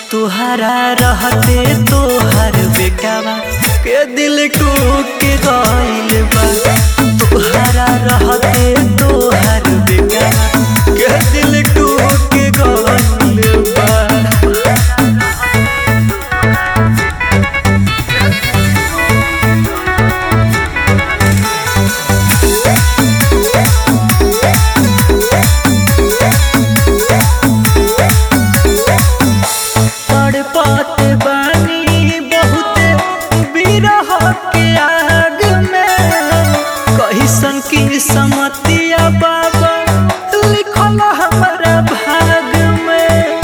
तुहरा रहते तोहर बेटावा के दिल टूट गइल बा तुहरा रहते तोहर बेटावा के दिल टूट गइल बा तड़पत बानी बहुते बिरह के आग में कहिसन की समतिया बाबा लिखल हमारा भाग में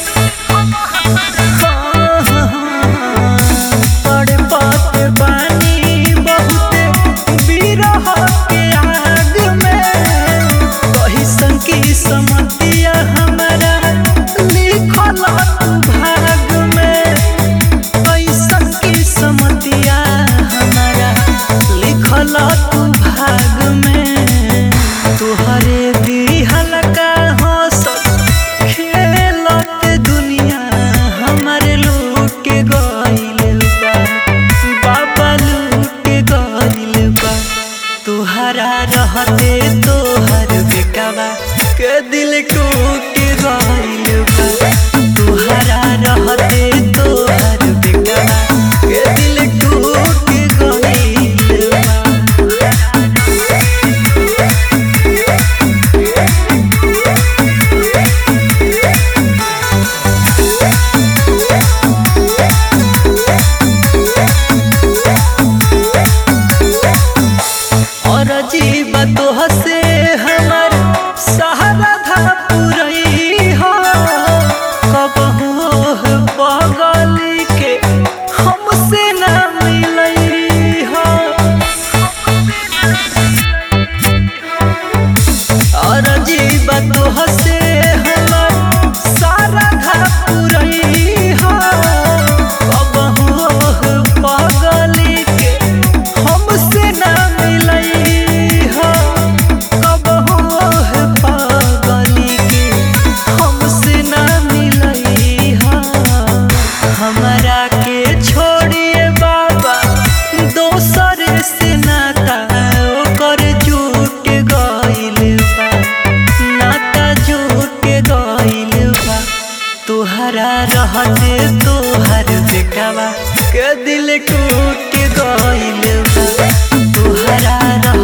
तड़पत बानी बहुते बिरह के आग में कहिसन की समतिया हमारा लिखल भाग में कैसन की समतिया हमारा लिखल तू भाग में तुहरे दिहल का हंसत खेलत दुनिया हमारे लूट गइल बा बाबा लूट गइल बा तुहरा रहते तोहर बेटावा के दिल टूट गइल बा तुहरा रहते तोहर बेटावा के दिल टूट गइल बा और अजीब तो हसे हमर सहारा धा पुरई हो कबहू बगल के हमसे ना मिलई हो और अजीब तो हसे हमर सारा धा पुरई हो कबहू बगल के हमसे ना मिलई हो कबहू पागली के हमसे ना मिलई हो हमरा के छोड़िए बाबा दोसर से नाता ओकर जुट गइल बा नाता जुट गइल बा तोहरा रहते तोहर बेटावा के दिल टूट गइल बा तोहरा